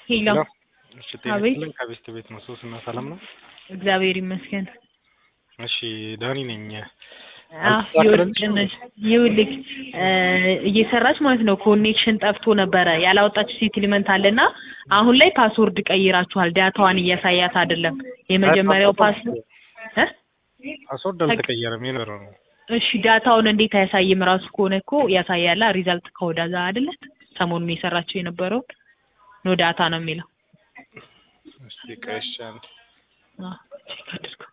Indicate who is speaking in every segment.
Speaker 1: ሄሎ
Speaker 2: እሺ ጤና
Speaker 1: አቤት።
Speaker 2: ይስጥልኝ ከቤስት ቤት ነው ሶስና ሰላም ነው
Speaker 1: እግዚአብሔር ይመስገን።
Speaker 2: እሺ ዳኒ ነኝ
Speaker 1: አዎ
Speaker 2: አልተሳካልኝም?
Speaker 1: ይኸውልህ ይኸውልህ እ እየሰራች ማለት ነው ኮኔክሽን ጠፍቶ ነበረ ያላወጣች ሴትልመንት አለና አሁን ላይ ፓስወርድ ቀይራችኋል ዳታዋን እያሳያት አይደለም የመጀመሪያው ፓስወርድ እ
Speaker 2: ፓስወርድ አልተቀየረም የነበረው ነው
Speaker 1: እሺ ዳታውን እንዴት አያሳይም? ራሱ ከሆነ እኮ ያሳያላ ሪዛልት ከወዳዛ አይደለ ሰሞኑን የሰራችው የነበረውን ኖ ዳታ ነው የሚለው።
Speaker 2: እስቲ ቀሻን
Speaker 1: አዎ ቼክ አድርገው።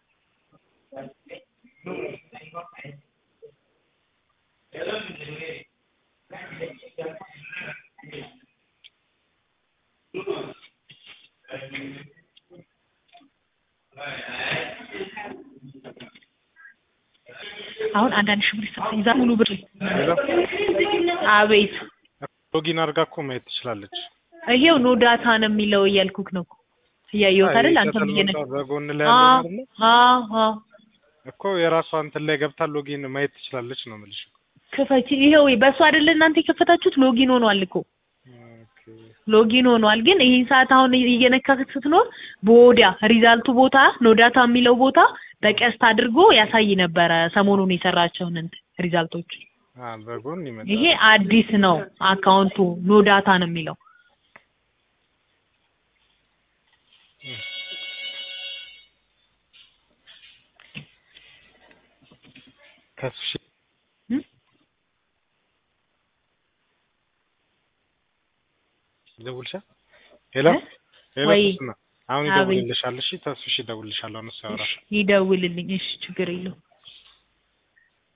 Speaker 1: አሁን አንዳንድ ሺህ ብር ይሰጣል። ይዛ ሙሉ ብር አቤት
Speaker 2: ሎጊን አድርጋ እኮ ማየት ትችላለች
Speaker 1: ይሄው ኖ ዳታ ነው የሚለው እያልኩክ ነው እኮ እያየሁት አይደል? አንተም
Speaker 2: አይ፣
Speaker 1: እየነ
Speaker 2: በጎን ላይ ያለው አይደለ
Speaker 1: አዎ አዎ
Speaker 2: እኮ የራሷ እንትን ላይ ገብታ ሎጊን ማየት ትችላለች ነው የምልሽ
Speaker 1: ክፈቺ። ይሄው በእሱ አይደለ እናንተ የከፈታችሁት ሎጊን ሆኗል እኮ
Speaker 2: ኦኬ
Speaker 1: ሎጊን ሆኗል። ግን ይህን ሰዓት አሁን እየነካክት ስትኖር በወዲያ ሪዛልቱ ቦታ ኖ ዳታ የሚለው ቦታ በቀስት አድርጎ ያሳይ ነበረ ሰሞኑን የሰራቸውን እንትን ሪዛልቶች።
Speaker 2: አ በጎን ይመጣል
Speaker 1: ይሄ አዲስ ነው አካውንቱ ኖ ዳታ ነው የሚለው።
Speaker 2: ተስፍሽ
Speaker 1: እም?
Speaker 2: ይደውልሻል ሄሎ
Speaker 1: እ?
Speaker 2: ሄሎ
Speaker 1: ወይ?
Speaker 2: ሶስና አሁን
Speaker 1: አቤት።
Speaker 2: ይደውልልሻል እሺ ተስፍሽ ይደውልልሻል አሁን እሱ ያወራል
Speaker 1: ይደውልልኝ። እሺ ችግር የለውም።